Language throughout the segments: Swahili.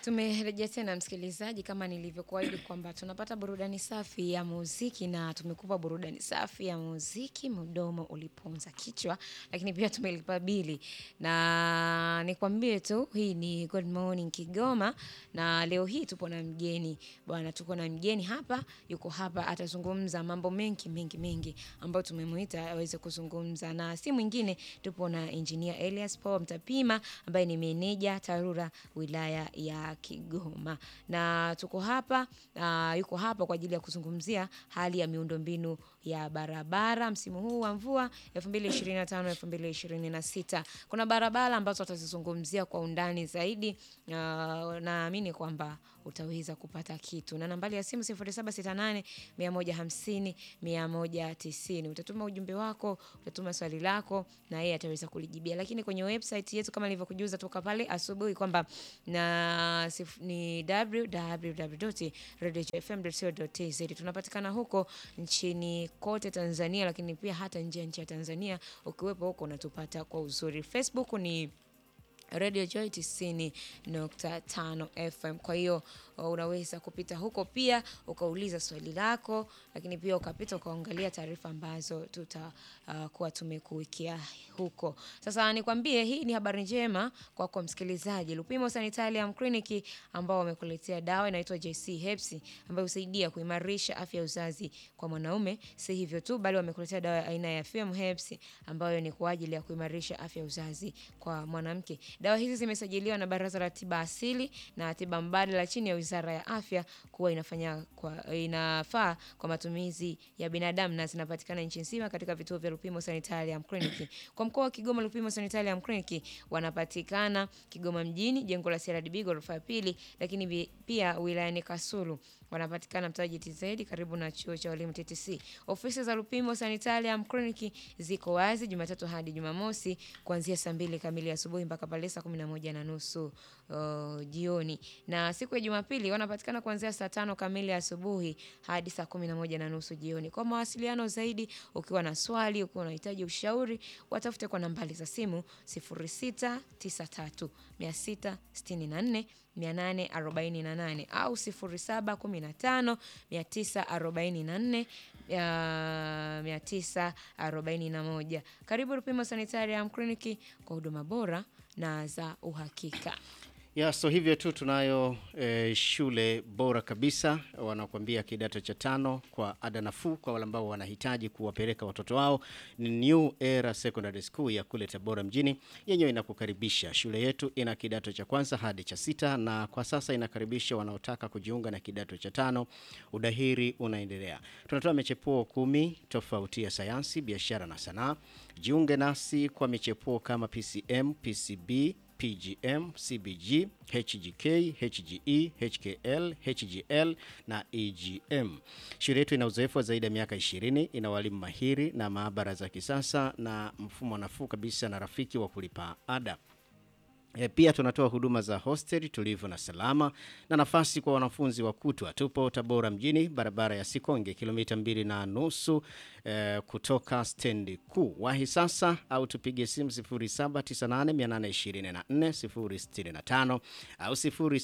Tumerejea tena msikilizaji, kama nilivyokuahidi kwamba tunapata burudani safi ya muziki, na tumekupa burudani safi ya muziki, mdomo uliponza kichwa, lakini pia tumelipa bili. Na nikwambie tu, hii ni Good Morning Kigoma, na leo hii tupo na mgeni bwana, tuko na mgeni hapa, yuko hapa, atazungumza mambo mengi mengi mengi ambayo tumemuita aweze kuzungumza, na si mwingine, tupo na Engineer Elias Paul Mtapima ambaye ni meneja TARURA wilaya ya Kigoma, na tuko hapa uh, yuko hapa kwa ajili ya kuzungumzia hali ya miundombinu ya barabara msimu huu wa mvua 2025 2026. Kuna barabara ambazo atazizungumzia kwa undani zaidi. Uh, naamini kwamba utaweza kupata kitu, na nambari ya simu 0768 150 190. Utatuma ujumbe wako, utatuma swali lako na yeye ataweza kulijibia, lakini kwenye website yetu kama nilivyokujuza toka pale asubuhi kwamba na sif, ni www.radiofm.co.tz. Tunapatikana huko nchini kote Tanzania, lakini pia hata nje ya nchi ya Tanzania. Ukiwepo huko unatupata kwa uzuri. Facebook ni Radio Joy 90.5 FM. Kwa hiyo unaweza kupita huko pia ukauliza swali lako, lakini pia ukapita ukaangalia taarifa ambazo tutakuwa uh, tumekuwekea huko. Sasa nikwambie, hii ni habari njema kwako msikilizaji. Lupimo Sanitarium Clinic ambao wamekuletea dawa inaitwa JC Herbs ambayo husaidia kuimarisha afya ya uzazi kwa mwanaume. Si hivyo tu, bali wamekuletea dawa aina ya FM Herbs ambayo ni kwa ajili ya kuimarisha afya ya uzazi kwa mwanamke. Dawa hizi zimesajiliwa na Baraza la Tiba Asili na Tiba Mbadala chini ya Wizara ya Afya kuwa inafanya kwa, inafaa kwa matumizi ya binadamu na zinapatikana nchi nzima katika vituo vya Lupimo Sanitarium Clinic. Kwa mkoa wa Kigoma, Lupimo Sanitarium Clinic wanapatikana Kigoma mjini, jengo la CRDB ghorofa ya pili, lakini pia wilayani Kasulu wanapatikana mtaa GTZ karibu na chuo cha walimu TTC. Ofisi za Lupimo Sanitarium Clinic ziko wazi Jumatatu hadi Jumamosi kuanzia saa mbili kamili asubuhi mpaka pale saa kumi na moja na nusu uh, jioni, na siku ya Jumapili wanapatikana kuanzia saa tano kamili asubuhi hadi saa kumi na moja na nusu jioni. Kwa mawasiliano zaidi, ukiwa na swali, ukiwa unahitaji ushauri, watafute kwa nambari za simu 0693 664 848 au 0715 944 941. Karibu Lupimo Sanitarium Clinic kwa huduma bora na za uhakika. Ya, so hivyo tu tunayo eh, shule bora kabisa wanakuambia kidato cha tano kwa ada nafuu kwa wale ambao wanahitaji kuwapeleka watoto wao. Ni New Era Secondary School ya kule Tabora mjini, yenyewe inakukaribisha. Shule yetu ina kidato cha kwanza hadi cha sita na kwa sasa inakaribisha wanaotaka kujiunga na kidato cha tano. Udahiri unaendelea. Tunatoa michepuo kumi tofauti ya sayansi, biashara na sanaa. Jiunge nasi kwa michepuo kama PCM, PCB PGM, CBG, HGK, HGE, HKL, HGL na EGM. Shule yetu ina uzoefu wa zaidi ya miaka 20, ina walimu mahiri na maabara za kisasa na mfumo nafuu kabisa na rafiki wa kulipa ada. E, pia tunatoa huduma za hostel tulivu na salama na nafasi kwa wanafunzi wa kutwa. Tupo Tabora mjini, barabara ya Sikonge, kilomita mbili na nusu e, kutoka stendi kuu. Wahi sasa au tupige simu 0798824065 au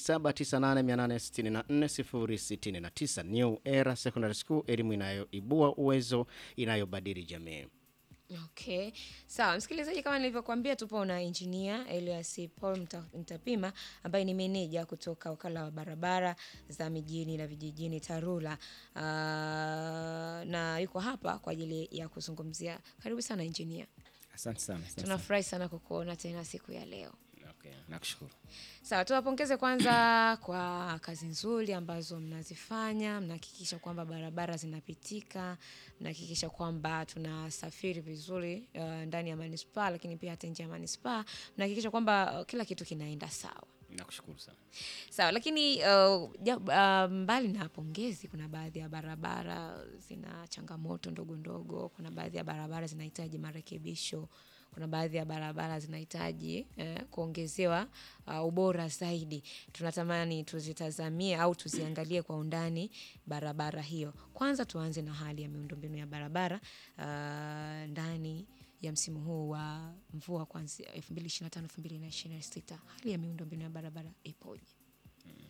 0798864069. New Era Secondary School, elimu inayoibua uwezo, inayobadili jamii. Okay. Sawa, msikilizaji, kama nilivyokuambia tupo na engineer Elias Paul Mtapima ambaye ni meneja kutoka wakala wa barabara za mijini na vijijini TARURA. Uh, na yuko hapa kwa ajili ya kuzungumzia. Karibu sana engineer. Asante sana. Tunafurahi sana kukuona tena siku ya leo. Okay, nakushukuru. Sawa, tuwapongeze kwanza kwa kazi nzuri ambazo mnazifanya. Mnahakikisha kwamba barabara zinapitika, mnahakikisha kwamba tunasafiri vizuri uh, ndani ya manispaa, lakini pia hata nje ya manispaa, mnahakikisha kwamba uh, kila kitu kinaenda sawa. Nakushukuru sana. Sawa, lakini uh, ja, uh, mbali na pongezi, kuna baadhi ya barabara zina changamoto ndogo ndogo, kuna baadhi ya barabara zinahitaji marekebisho kuna baadhi ya barabara zinahitaji eh, kuongezewa uh, ubora zaidi. Tunatamani tuzitazamie au tuziangalie kwa undani barabara hiyo. Kwanza tuanze na hali ya miundombinu ya barabara uh, ndani ya msimu huu wa mvua kuanzia 2025 2026. Hali ya miundombinu ya barabara ipoje?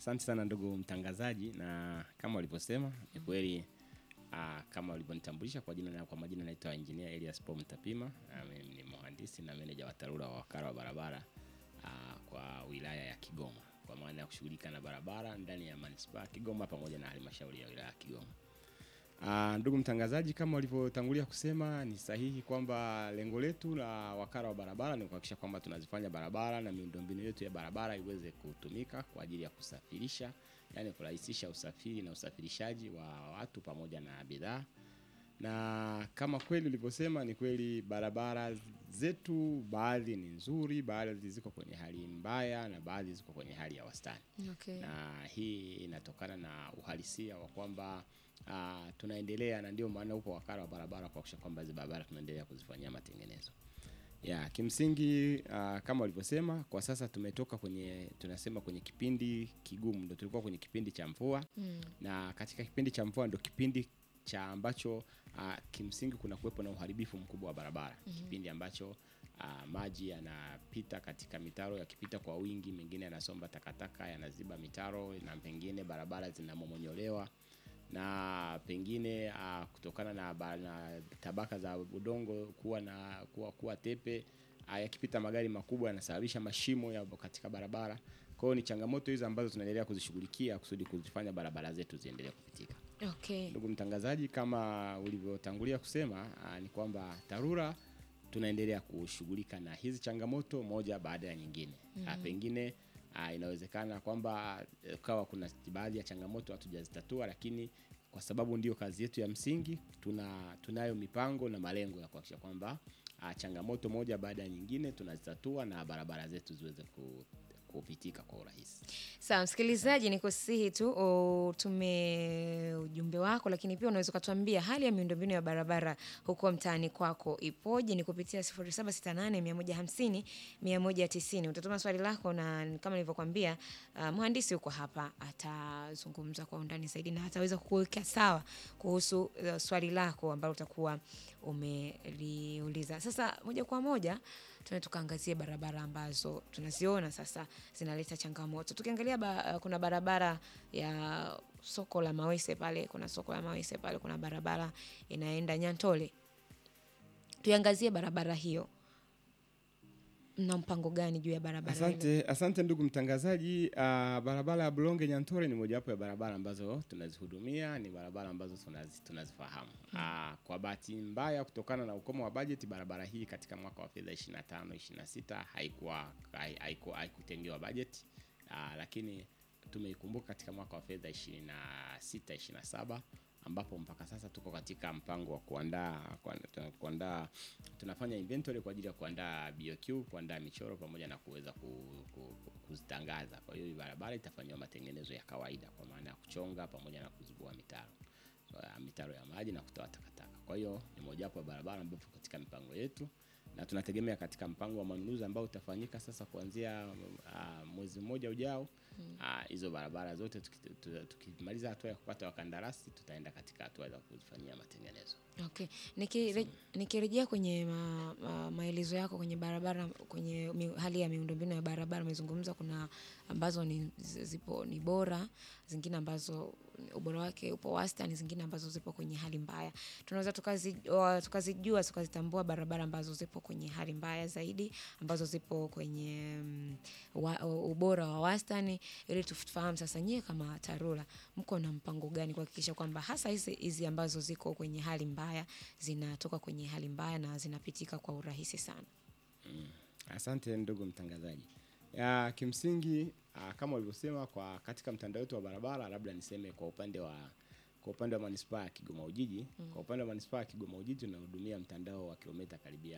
Asante sana ndugu mtangazaji, na kama ulivyosema ni kweli ah, kama ulivyonitambulisha kwa jina na kwa majina naitwa Engineer Elias Paul Mtapima. Ah, mimi ni mhandisi na meneja wa TARURA wa wakala wa barabara ah, kwa wilaya ya Kigoma, kwa maana ya kushughulika na barabara ndani ya manispaa ya Kigoma pamoja na halmashauri ya wilaya ya Kigoma. Ah, ndugu mtangazaji, kama ulivyotangulia kusema ni sahihi kwamba lengo letu la wakala wa barabara ni kuhakikisha kwamba tunazifanya barabara na miundombinu yetu ya barabara iweze kutumika kwa ajili ya kusafirisha, yani kurahisisha usafiri na usafirishaji wa watu pamoja na bidhaa. Na kama kweli ulivyosema, ni kweli barabara zetu baadhi ni nzuri, baadhi ziko kwenye hali mbaya na baadhi ziko kwenye hali ya wastani Okay. na hii inatokana na uhalisia wa kwamba uh, tunaendelea na ndio maana upo wakala wa barabara kuhakikisha kwamba hizi barabara tunaendelea kuzifanyia matengenezo ya kimsingi uh, kama ulivyosema kwa sasa tumetoka kwenye tunasema kwenye kipindi kigumu ndo tulikuwa kwenye kipindi cha mvua Mm. na katika kipindi cha mvua ndo kipindi cha ambacho uh, kimsingi kuna kuwepo na uharibifu mkubwa wa barabara mm-hmm. kipindi ambacho uh, maji yanapita katika mitaro yakipita kwa wingi mengine yanasomba takataka yanaziba mitaro na pengine barabara zinamomonyolewa na pengine uh, kutokana na, ba- na tabaka za udongo kuwa na kuwa, kuwa tepe uh, yakipita magari makubwa yanasababisha mashimo ya katika barabara kwa hiyo ni changamoto hizo ambazo tunaendelea kuzishughulikia kusudi kuzifanya barabara zetu ziendelee kupitika Okay. ndugu mtangazaji kama ulivyotangulia kusema aa, ni kwamba tarura tunaendelea kushughulika na hizi changamoto moja baada ya nyingine mm-hmm. pengine aa, inawezekana kwamba eh, kawa kuna baadhi ya changamoto hatujazitatua lakini kwa sababu ndio kazi yetu ya msingi tuna tunayo mipango na malengo ya kuhakikisha kwamba aa, changamoto moja baada ya nyingine tunazitatua na barabara zetu ziweze ku, kupitika kwa urahisi Sawa, msikilizaji, ni kusihi tu utume ujumbe wako, lakini pia unaweza ukatuambia hali ya miundombinu ya barabara huko mtaani kwako ipoje? Ni kupitia 0768 150 190. Utatuma swali lako, na kama nilivyokuambia, uh, mhandisi huko hapa atazungumza kwa undani zaidi na ataweza kukuweka sawa kuhusu uh, swali lako ambalo utakuwa umeliuliza. Sasa moja kwa moja tuende tukaangazie barabara ambazo tunaziona sasa zinaleta changamoto. Tukiangalia ba, kuna barabara ya soko la Mawese pale, kuna soko la Mawese pale, kuna barabara inaenda Nyantole. Tuiangazie barabara hiyo, mna mpango gani juu ya barabara ile? Asante, asante ndugu mtangazaji. Uh, barabara ya Bulonge Nyantore ni mojawapo ya barabara ambazo tunazihudumia, ni barabara ambazo tunazi, tunazifahamu. Uh, kwa bahati mbaya kutokana na ukomo wa bajeti, barabara hii katika mwaka wa fedha 25 26 haikuwa hai- haikuwa haikutengewa bajeti uh, lakini tumeikumbuka katika mwaka wa fedha 26 27 ambapo mpaka sasa tuko katika mpango wa kuandaa kuandaa- kuandaa tunafanya inventory kwa ajili ya kuandaa BOQ, kuandaa michoro pamoja na kuweza ku, ku, ku, kuzitangaza. Kwa hiyo hii barabara itafanyiwa matengenezo ya kawaida kwa maana ya kuchonga pamoja na kuzibua mitaro so, ya mitaro ya maji na kutoa takataka. Kwa hiyo ni mojawapo ya barabara ambapo katika mipango yetu na tunategemea katika mpango wa manunuzi ambao utafanyika sasa kuanzia uh, mwezi mmoja ujao ah, hizo barabara zote tuki- tu- tukimaliza hatua ya kupata wakandarasi tutaenda katika hatua za kuzifanyia matengenezo. Okay. Nikire, nikirejea kwenye ma, ma, maelezo yako kwenye barabara kwenye mi, hali ya miundombinu ya barabara umezungumza kuna ambazo ni zi- zipo ni bora, zingine ambazo ubora wake upo wastani, zingine ambazo zipo kwenye hali mbaya. Tunaweza tukazi- wa- tukazijua tukazitambua barabara ambazo zipo kwenye hali mbaya zaidi, ambazo zipo kwenye mm, wa, ubora wa wastani, ili tufahamu sasa nyie kama TARURA mko na mpango gani kuhakikisha kwamba hasa hizi hizi ambazo ziko kwenye hali mbaya zinatoka kwenye hali mbaya na zinapitika kwa urahisi sana. Asante ndugu mtangazaji. Ya, kimsingi ah, kama ulivyosema kwa katika mtandao wetu wa barabara, labda niseme kwa upande wa kwa upande wa manispaa ya Kigoma Ujiji mm. Kwa upande wa manispaa ya Kigoma Ujiji tunahudumia mtandao wa kilomita karibia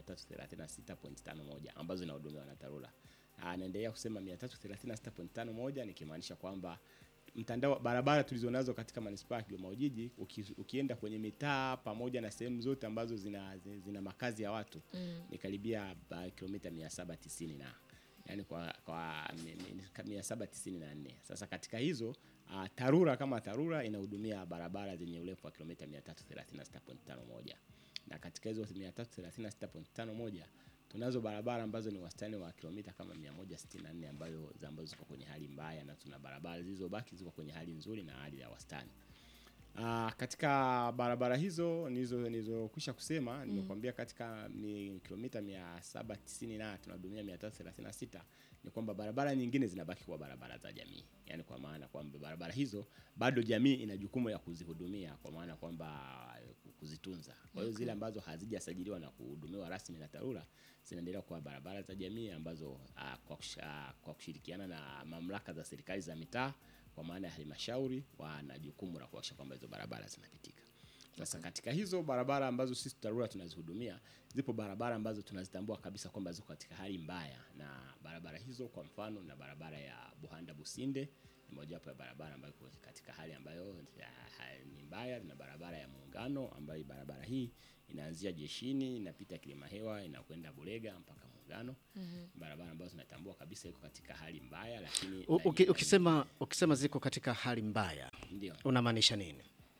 336.51 ambazo zinahudumiwa na TARURA. Ah, naendelea kusema 336.51 nikimaanisha kwamba mtandao wa barabara tulizonazo katika manispaa ya Kigoma Ujiji uki, ukienda kwenye mitaa pamoja na sehemu zote ambazo zina, zina, zina makazi ya watu mm. ni karibia ba- kilomita 790 na yani kwa, kwa mi- mi- 794. Sasa katika hizo uh, TARURA kama TARURA inahudumia barabara zenye urefu wa kilomita 336.51 na katika hizo 336.51 tunazo barabara ambazo ni wastani wa kilomita kama 100 164 ambayo za ambazo ziko kwenye hali mbaya na tuna barabara zilizobaki ziko kwenye hali nzuri na hali ya wastani. Uh, katika barabara hizo nizo nilizokwisha kusema nimekuambia katika ni kilomita 790 na tunahudumia 336 ni kwamba barabara nyingine zinabaki kuwa barabara za jamii, yaani kwa maana kwamba barabara hizo bado jamii ina jukumu ya kuzihudumia, kwa maana kwamba kuzitunza. Kwa hiyo zile ambazo hazijasajiliwa na kuhudumiwa rasmi na TARURA zinaendelea kuwa barabara za jamii ambazo uh, kwa, kush, uh, kwa kushirikiana na mamlaka za serikali za mitaa kwa maana ya halmashauri wana jukumu la kuhakikisha kwamba hizo barabara zinapitika. Sasa katika hizo barabara ambazo sisi TARURA tunazihudumia, zipo barabara ambazo tunazitambua kabisa kwamba ziko katika hali mbaya, na barabara hizo kwa mfano na barabara ya Buhanda Businde ni mojawapo ya barabara ambayo iko katika hali ambayo ya, ha, ni mbaya, na barabara ya Muungano ambayo barabara hii inaanzia jeshini inapita Kilima Hewa inakwenda Bulega mpaka Muungano. Barabara ambazo tunatambua kabisa iko katika hali mbaya, lakini U- uki- ukisema, ukisema ziko katika hali mbaya ndio unamaanisha nini?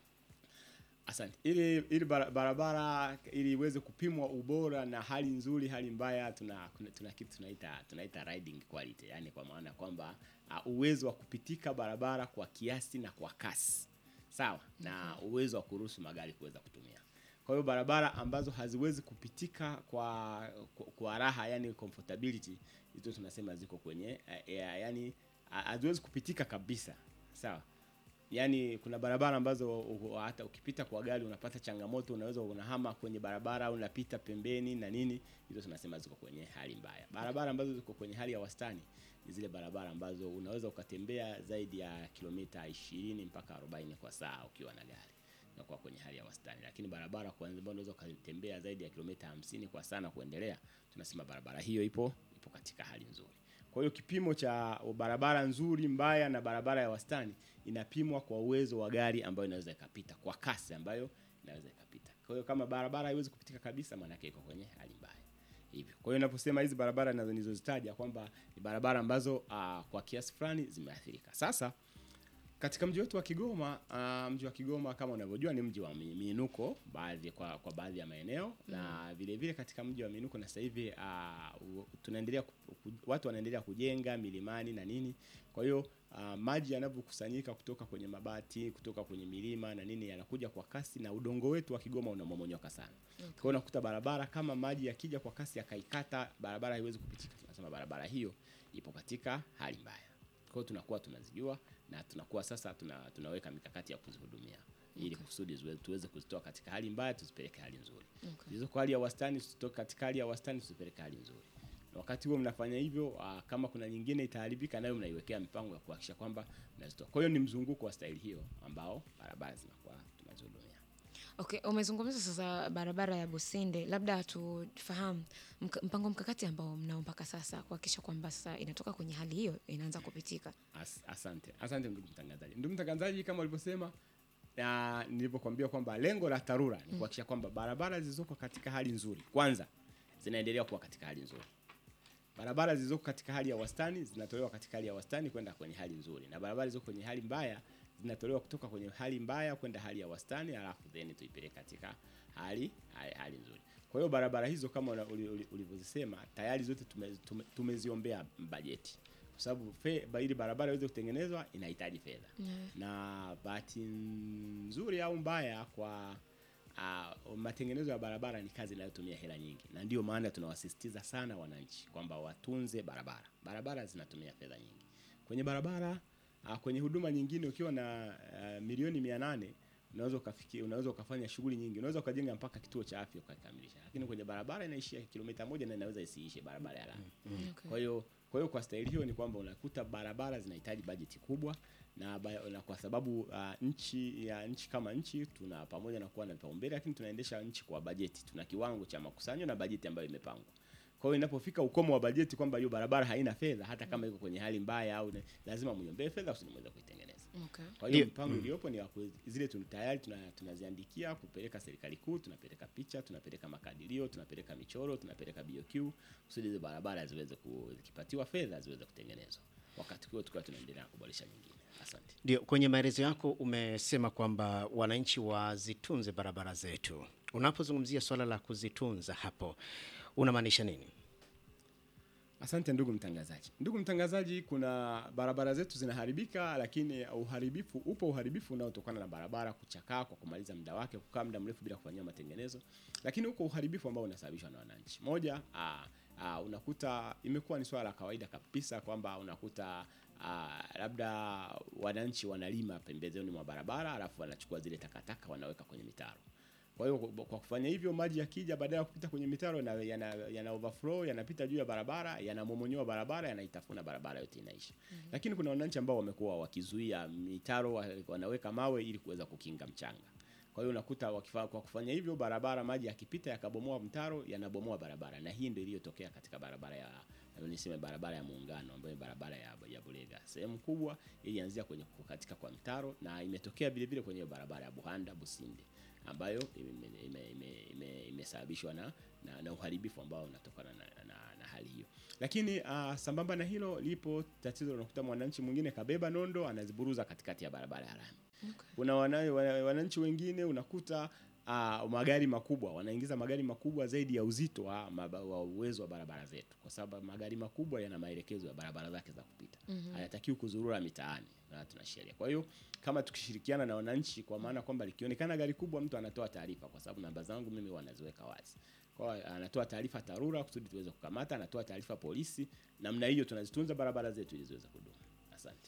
Asante. Ili ili bara- barabara ili iweze kupimwa ubora na hali nzuri, hali mbaya, tuna kuna- tuna kitu tunaita tunaita riding quality, yani kwa maana kwamba uh, uwezo wa kupitika barabara kwa kiasi na kwa kasi sawa, na uwezo wa kuruhusu magari kuweza kutumia. Kwa hiyo barabara ambazo haziwezi kupitika kwa kwa, kwa raha, yani comfortability, hizo tunasema ziko kwenye uh, yani uh, haziwezi kupitika kabisa, sawa Yaani kuna barabara ambazo u- hata ukipita kwa gari unapata changamoto, unaweza unahama kwenye barabara au unapita pembeni na nini, hizo tunasema ziko kwenye hali mbaya. Barabara ambazo ziko kwenye hali ya wastani ni zile barabara ambazo unaweza ukatembea zaidi ya kilomita 20 mpaka 40 kwa saa ukiwa na gari na kwa kwenye hali ya wastani, lakini barabara kwa ambayo unaweza ukatembea zaidi ya kilomita 50 kwa saa na kuendelea, tunasema barabara hiyo ipo ipo katika hali nzuri. Kwa hiyo kipimo cha barabara nzuri, mbaya na barabara ya wastani inapimwa kwa uwezo wa gari ambayo inaweza ikapita kwa kasi ambayo inaweza ikapita. Kwa hiyo kama barabara haiwezi kupitika kabisa, maana yake iko kwenye hali mbaya. Hivyo. Kwa hiyo ninaposema hizi barabara nazo nilizozitaja kwamba ni barabara ambazo uh, kwa kiasi fulani zimeathirika. Sasa katika mji wetu wa Kigoma uh, mji wa Kigoma kama unavyojua ni mji wa mi- miinuko baadhi kwa, kwa baadhi ya maeneo na vile vile katika mji wa miinuko na sasa hivi uh, u- tunaendelea ku- ku- watu wanaendelea kujenga milimani na nini. Kwa hiyo uh, maji yanavyokusanyika kutoka kwenye mabati, kutoka kwenye milima na nini yanakuja kwa kasi na udongo wetu wa Kigoma unamomonyoka sana. Kwa hiyo unakuta barabara kama maji yakija kwa kasi yakaikata barabara haiwezi kupitika, tunasema barabara hiyo ipo katika hali mbaya. Kwa hiyo tunakuwa tunazijua na tunakuwa sasa tuna, tunaweka mikakati ya kuzihudumia ili kusudi ziwe- tuweze kuzitoa katika hali mbaya tuzipeleke hali nzuri. Okay. Zilizo kwa hali ya wastani tuzitoke katika hali ya wastani tuzipeleke hali nzuri. Na wakati huo mnafanya hivyo, aa, kama kuna nyingine itaharibika, nayo mnaiwekea mipango ya kuhakikisha kwamba mnazitoa. Kwa hiyo ni mzunguko wa staili hiyo ambao barabara zinakuwa tunazihudumia. Okay, umezungumza sasa barabara ya Businde, labda tufahamu mk- mpango mkakati ambao mnao mpaka sasa kuhakikisha kwamba sasa inatoka kwenye hali hiyo inaanza kupitika. As, asante asante ndugu mtangazaji. Ndugu mtangazaji, kama ulivyosema na nilivyokuambia kwamba lengo la TARURA ni kuhakikisha kwamba barabara zilizoko katika hali nzuri kwanza zinaendelea kuwa katika hali nzuri. Barabara zilizoko katika hali ya wastani zinatolewa katika hali ya wastani kwenda kwenye hali nzuri, na barabara zilizoko kwenye hali mbaya zinatolewa kutoka kwenye hali mbaya kwenda hali ya wastani, alafu then tuipeleke katika hali, hali, hali nzuri. Kwa hiyo barabara hizo kama una- uli- uli- ulivyozisema tayari zote tume, tume, tumeziombea bajeti kwa sababu fe- ba- ili barabara iweze kutengenezwa inahitaji fedha na bahati nzuri au mbaya kwa uh, matengenezo ya barabara ni kazi inayotumia hela nyingi, na ndio maana tunawasisitiza sana wananchi kwamba watunze barabara. Barabara zinatumia fedha nyingi kwenye barabara. Uh, kwenye huduma nyingine ukiwa na uh, milioni mia nane unaweza ukafikia, unaweza ukafanya shughuli nyingi, unaweza ukajenga mpaka kituo cha afya ukakamilisha, lakini kwenye barabara inaishia kilomita moja na inaweza isiishe barabara ya lami. Okay. Kwa hiyo kwa hiyo kwa staili hiyo ni kwamba unakuta barabara zinahitaji bajeti kubwa na, ba, na kwa sababu uh, nchi ya nchi kama nchi tuna pamoja na kuwa na vipaumbele, lakini tunaendesha nchi kwa bajeti. Tuna kiwango cha makusanyo na bajeti ambayo imepangwa. Kwa hiyo inapofika ukomo wa bajeti kwamba hiyo barabara haina fedha, hata kama iko kwenye hali mbaya au ne- lazima mniombee fedha usije mweze kuitengeneza. Okay. Kwa hiyo Ndio. mpango iliyopo ni wa kuwezi- zile tun, tayari tuna, tunaziandikia kupeleka serikali kuu, tunapeleka picha, tunapeleka makadirio, tunapeleka michoro, tunapeleka BOQ kusudi hizo barabara ziweze ku- zikipatiwa fedha ziweze kutengenezwa. Wakati huo tukiwa tunaendelea kuboresha nyingine. Asante. Ndio, kwenye maelezo yako umesema kwamba wananchi wazitunze barabara zetu. Unapozungumzia swala la kuzitunza hapo unamaanisha nini? Asante ndugu mtangazaji. Ndugu mtangazaji, kuna barabara zetu zinaharibika, lakini uharibifu upo, uharibifu unaotokana na barabara kuchakaa kwa kumaliza muda wake, kukaa muda mrefu bila kufanyiwa matengenezo, lakini huko uharibifu ambao unasababishwa na wananchi. Moja, aa, aa, unakuta imekuwa ni swala la kawaida kabisa kwamba unakuta aa, labda wananchi wanalima pembezoni mwa barabara, alafu wanachukua zile takataka wanaweka kwenye mitaro. Kwa hiyo kwa kufanya hivyo, maji yakija, badala ya kupita kwenye mitaro yana, yana, yana overflow yanapita juu ya barabara, yanamomonyoa barabara, yanaitafuna barabara yote inaisha. Mm-hmm. Lakini kuna wananchi ambao wamekuwa wakizuia mitaro, wa- wanaweka mawe ili kuweza kukinga mchanga. Kwa hiyo unakuta wakifa, kwa kufanya hivyo, barabara maji yakipita yakabomoa mtaro, yanabomoa barabara, na hii ndio iliyotokea katika barabara ya niseme barabara ya Muungano ambayo ni barabara ya, ya Bulega. Sehemu kubwa ilianzia kwenye kukatika kwa mtaro na imetokea vile vile kwenye barabara ya Buhanda Businde ambayo imesababishwa ime, ime, ime, imesababishwa na, na, na uharibifu ambao unatokana na, na, na hali hiyo. Lakini uh, sambamba na hilo lipo tatizo, unakuta mwananchi mwingine kabeba nondo anaziburuza katikati ya barabara ya lami. Okay. Kuna wana, wana- wananchi wengine unakuta uh, magari makubwa wanaingiza magari makubwa zaidi ya uzito wa, maba- wa uwezo wa barabara zetu, kwa sababu magari makubwa yana maelekezo ya barabara zake za kupita mm-hmm. hayatakiwi kuzurura mitaani na tuna sheria. Kwa hiyo kama tukishirikiana na wananchi, kwa maana kwamba likionekana gari kubwa, mtu anatoa taarifa, kwa sababu namba zangu mimi wanaziweka wazi kwa hiyo anatoa taarifa TARURA kusudi tuweze kukamata, anatoa taarifa polisi. Namna hiyo tunazitunza barabara zetu ili ziweze kudumu. Asante.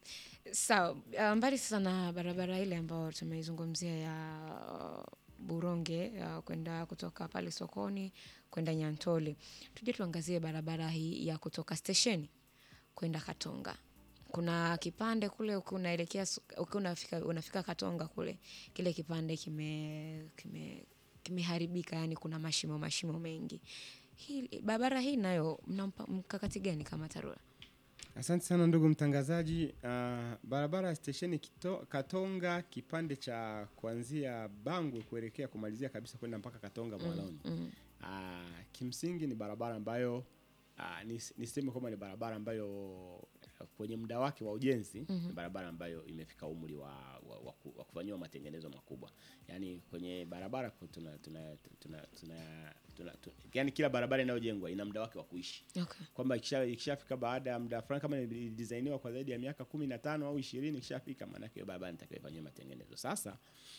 Sawa, uh, mbali sasa na barabara ile ambayo tumeizungumzia ya uh, Buronge uh, kwenda kutoka pale sokoni kwenda Nyantole, tuje tuangazie barabara hii ya kutoka stesheni kwenda Katonga. Kuna kipande kule ukiwa unaelekea su- ukiwa unafika, unafika Katonga kule, kile kipande kime kime kimeharibika, yani kuna mashimo mashimo mengi. Hii barabara hii nayo mna mpa- mkakati gani kama TARURA? Asante sana ndugu mtangazaji. Uh, barabara ya stesheni Kito- Katonga kipande cha kuanzia Bangwe kuelekea kumalizia kabisa kwenda mpaka Katonga Mwaloni. mm. Uh, kimsingi ni barabara ambayo uh, nis- niseme kwamba ni barabara ambayo uh, kwenye muda wake wa ujenzi ni barabara ambayo imefika umri wa, wa, wa, ku- wa kufanyiwa matengenezo makubwa. Yaani kwenye barabara ku- tuna tuna tuna, tuna, tuna, tuna yani kila barabara inayojengwa ina muda wake wa kuishi Okay. kwamba ikisha- ikishafika baada ya muda fulani, kama ilidisainiwa kwa zaidi ya miaka kumi na tano au ishirini, ikishafika maanake hiyo barabara inatakiwa ifanyiwe matengenezo. Sasa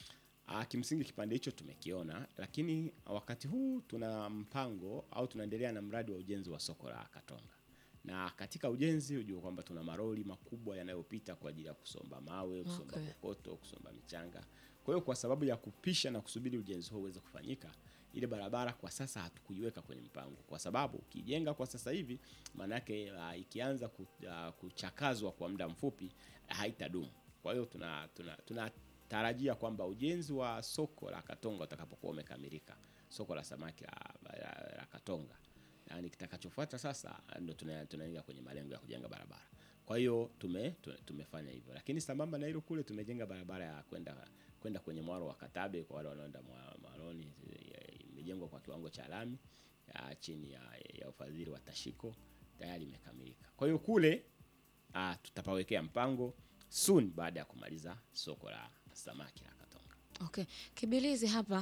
ah, kimsingi kipande hicho tumekiona, lakini wakati huu tuna mpango au tunaendelea na mradi wa ujenzi wa soko la Katonga, na katika ujenzi hujua kwamba tuna maroli makubwa yanayopita kwa ajili ya kusomba mawe, kusomba Okay. kokoto, kusomba michanga. Kwa hiyo kwa sababu ya kupisha na kusubiri ujenzi huo uweze kufanyika, ile barabara kwa sasa hatukuiweka kwenye mpango, kwa sababu ukijenga kwa sasa hivi maana yake uh, ikianza ku, uh, kuchakazwa kwa muda mfupi haitadumu. Kwa hiyo tuna tuna tunatarajia kwamba ujenzi wa soko la Katonga utakapokuwa umekamilika, soko la samaki la, la, la Katonga, yani kitakachofuata sasa ndo tuna- tunaingia kwenye malengo ya kujenga barabara. Kwa hiyo tume, tume, tumefanya hivyo, lakini sambamba na hilo kule tumejenga barabara ya kwenda kwenda kwenye mwaro wa Katabe kwa wale wanaoenda mwa- Mwaroni, eh, imejengwa kwa kiwango cha lami ya chini ya, ya ufadhili wa Tashiko tayari imekamilika. Kwa hiyo kule ah, tutapawekea mpango soon baada ya kumaliza soko la samaki la Katonga. Okay. Kibilizi hapa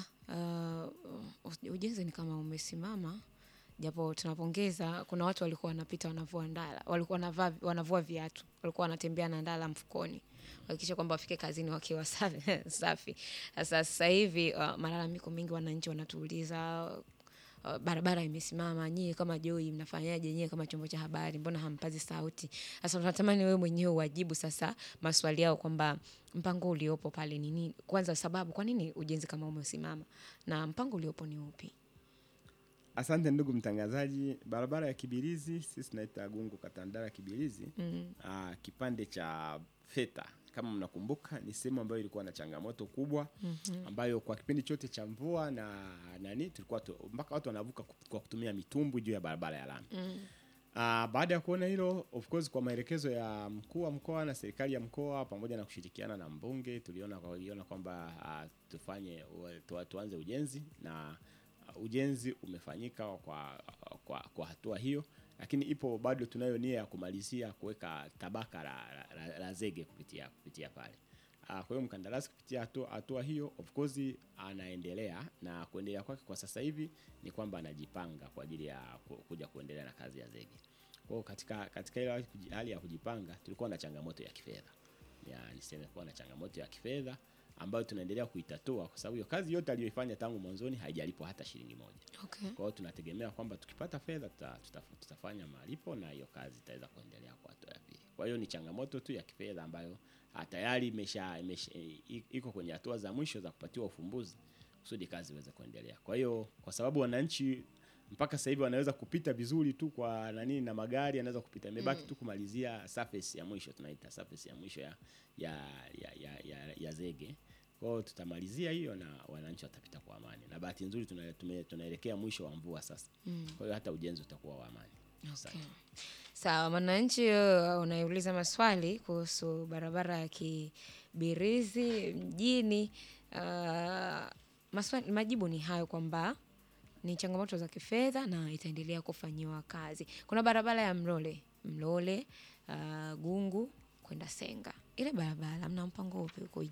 uh, ujenzi ni kama umesimama japo tunapongeza. Kuna watu walikuwa wanapita wanavua ndala, walikuwa wanavaa wanavua viatu, walikuwa wanatembea na ndala mfukoni kuhakikisha kwamba wafike kazini wakiwa safi. safi. Sasa sasa hivi uh, malalamiko mengi, wananchi wanatuuliza uh, barabara imesimama, nyie kama Joy mnafanyaje? Nyie kama chombo cha habari, mbona hampazi sauti? Sasa tunatamani wewe mwenyewe uwajibu sasa maswali yao kwamba mpango uliopo pale ni nini? Kwanza sababu kwa nini ujenzi kama umesimama na mpango uliopo ni upi? Asante ndugu mtangazaji. Barabara ya Kibirizi sisi tunaita Gungu Katandara Kibirizi. Mm. Ah, kipande cha Feta kama mnakumbuka, ni sehemu ambayo ilikuwa na changamoto kubwa ambayo kwa kipindi chote cha mvua na nani tulikuwa tu, mpaka watu wanavuka ku- kwa kutumia mitumbwi juu ya barabara ya lami. Ah, baada ya kuona hilo, of course, kwa maelekezo ya mkuu wa mkoa na serikali ya mkoa pamoja na kushirikiana na mbunge, tuliona tuliona kwamba ah, tufanye tu, tuanze ujenzi na uh, ujenzi umefanyika kwa, kwa, kwa hatua hiyo, lakini ipo bado tunayo nia ya kumalizia kuweka tabaka la, la, la, la zege kupitia kupitia pale. Ah, Kwa hiyo mkandarasi kupitia hatua hatua hiyo of course anaendelea na kuendelea kwake kwa sasa hivi ni kwamba anajipanga kwa ajili ya ku- kuja kuendelea na kazi ya zege. Kwa hiyo katika katika ile hali kuji- hali ya kujipanga tulikuwa na changamoto ya kifedha. Ya niseme kuwa na changamoto ya kifedha ambayo tunaendelea kuitatua kwa sababu hiyo kazi yote aliyoifanya tangu mwanzoni haijalipwa hata shilingi moja. Okay. Kwa hiyo tunategemea kwamba tukipata fedha tuta, tuta, tutafanya malipo na hiyo kazi itaweza kuendelea kwa hatua ya pili. Kwa hiyo ni changamoto tu ya kifedha ambayo ah, tayari imesha, imesha i- iko kwenye hatua za mwisho za kupatiwa ufumbuzi kusudi kazi iweze kuendelea. Kwa hiyo kwa sababu wananchi mpaka sasa hivi wanaweza kupita vizuri tu kwa nani na magari yanaweza kupita, imebaki tu kumalizia surface ya mwisho, tunaita surface ya mwisho ya ya ya, ya, ya, ya zege. Kwa hiyo tutamalizia hiyo na wananchi watapita kwa amani, na bahati nzuri tuna- tume- tunaelekea mwisho wa mvua sasa. Kwa hiyo hata ujenzi utakuwa wa amani. Asante. Okay. Sawa, mwananchi uh, unaiuliza maswali kuhusu barabara ya Kibirizi mjini. Uh, maswali, majibu ni hayo kwamba ni changamoto za kifedha na itaendelea kufanyiwa kazi. Kuna barabara ya Mlole Mlole uh, Gungu kwenda Senga, ile barabara mna mpango upi uko